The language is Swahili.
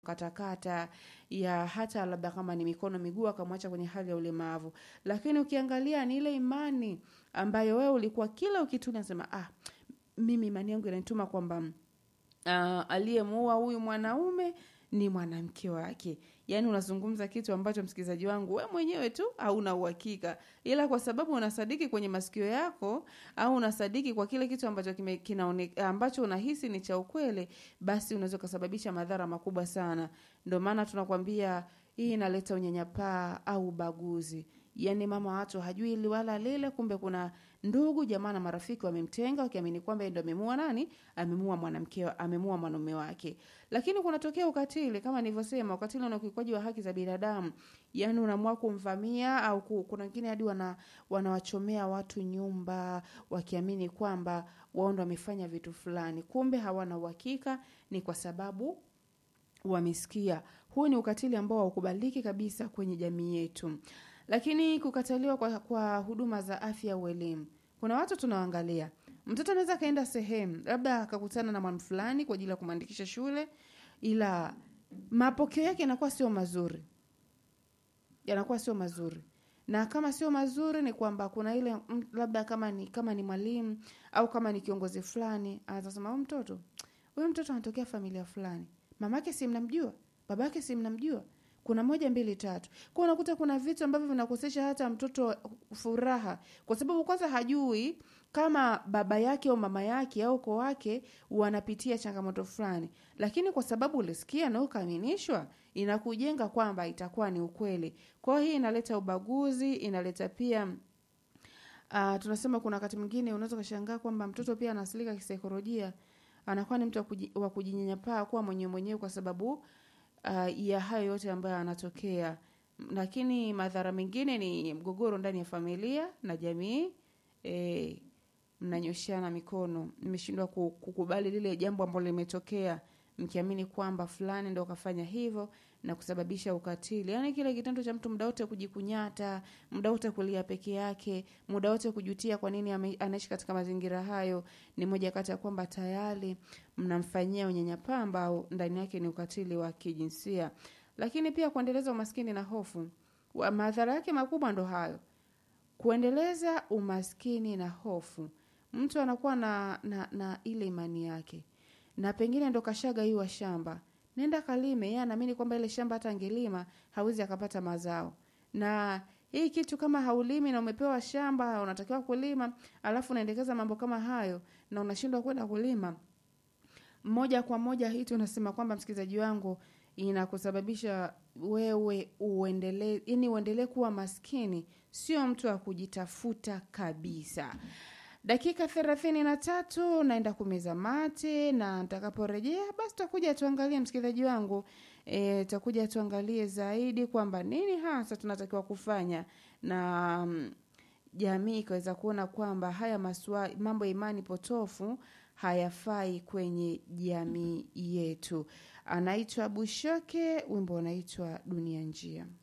katakata ya hata labda kama ni mikono miguu akamwacha kwenye hali ya ulemavu. Lakini ukiangalia ni ile imani ambayo wewe ulikuwa kila ukitulia unasema ah, mimi imani yangu inanituma kwamba uh, aliyemuua huyu mwanaume ni mwanamke wake. Yaani unazungumza kitu ambacho msikilizaji wangu we mwenyewe tu hauna uhakika, ila kwa sababu unasadiki kwenye masikio yako au unasadiki kwa kile kitu ambacho kime, kinaone, ambacho unahisi ni cha ukweli, basi unaweza ukasababisha madhara makubwa sana. Ndio maana tunakwambia hii inaleta unyanyapaa au ubaguzi. Yaani mama watu hajui hili wala lile, kumbe kuna ndugu jamaa na marafiki wamemtenga wakiamini kwamba yeye ndo amemua nani, amemua mwanamke, amemua mwanaume wake. Lakini kunatokea ukatili kama nilivyosema, ukatili na ukiukwaji wa haki za binadamu. Yaani unaamua kumvamia au ku, kuna wengine hadi wana wanawachomea watu nyumba wakiamini kwamba wao ndo wamefanya vitu fulani, kumbe hawana uhakika, ni kwa sababu wamesikia. Huu ni ukatili ambao haukubaliki kabisa kwenye jamii yetu. Lakini kukataliwa kwa, kwa huduma za afya au elimu, kuna watu tunawaangalia, mtoto anaweza akaenda sehemu labda akakutana na mwana fulani kwa ajili ya kumwandikisha shule, ila mapokeo yake yanakuwa sio mazuri, yanakuwa sio mazuri na kama sio mazuri ni kwamba kuna ile mm, labda kama ni kama ni mwalimu au kama ni kiongozi fulani atasema huyu mtoto huyu mtoto anatokea familia fulani, mamake si mnamjua, babake si mnamjua, kuna moja mbili tatu. Kwa unakuta kuna vitu ambavyo vinakosesha hata mtoto furaha, kwa sababu kwanza hajui kama baba yake au mama yake au ukoo wake wanapitia changamoto fulani, lakini kwa sababu ulisikia na ukaaminishwa, inakujenga kwamba itakuwa ni ukweli. Kwa hiyo hii inaleta ubaguzi, inaleta pia uh, tunasema kuna wakati mwingine unaweza ukashangaa kwamba mtoto pia anasilika kisaikolojia, anakuwa ni mtu wa kuji- wa kujinyanyapaa kuwa mwenyewe mwenyewe kwa sababu uh, ya hayo yote ambayo yanatokea. Lakini madhara mengine ni mgogoro ndani ya familia na jamii. E, mnanyoshana mikono, mmeshindwa ku- kukubali lile jambo ambalo limetokea, mkiamini kwamba fulani ndo kafanya hivyo na kusababisha ukatili. Yaani kile kitendo cha mtu muda wote kujikunyata, muda wote kulia peke yake, muda wote kujutia kwa nini ame- anaishi katika mazingira hayo, ni moja kati ya kwamba tayari mnamfanyia unyanyapaa ambao ndani yake ni ukatili wa kijinsia. Lakini pia kuendeleza umaskini na hofu, Wa- madhara yake makubwa ndo hayo kuendeleza umaskini na hofu. Mtu anakuwa na, na, na ile imani yake, na pengine ndo kashaga hiwa shamba, nenda kalime. Yeye anaamini kwamba ile shamba hata angelima hawezi akapata mazao, na hii kitu kama haulimi na umepewa shamba unatakiwa kulima, alafu unaendekeza mambo kama hayo na unashindwa kwenda kulima, moja kwa moja hii tunasema kwamba msikilizaji wangu inakusababisha wewe uendelee yani uendelee kuwa maskini, sio mtu wa kujitafuta kabisa. Dakika thelathini na tatu naenda kumeza mate, na nitakaporejea basi tutakuja tuangalie, msikilizaji wangu e, tutakuja tuangalie zaidi kwamba nini hasa tunatakiwa kufanya na mm, jamii ikaweza kuona kwamba haya maswa, mambo ya imani potofu hayafai kwenye jamii yetu. Anaitwa Bushoke, wimbo unaitwa Dunia Njia.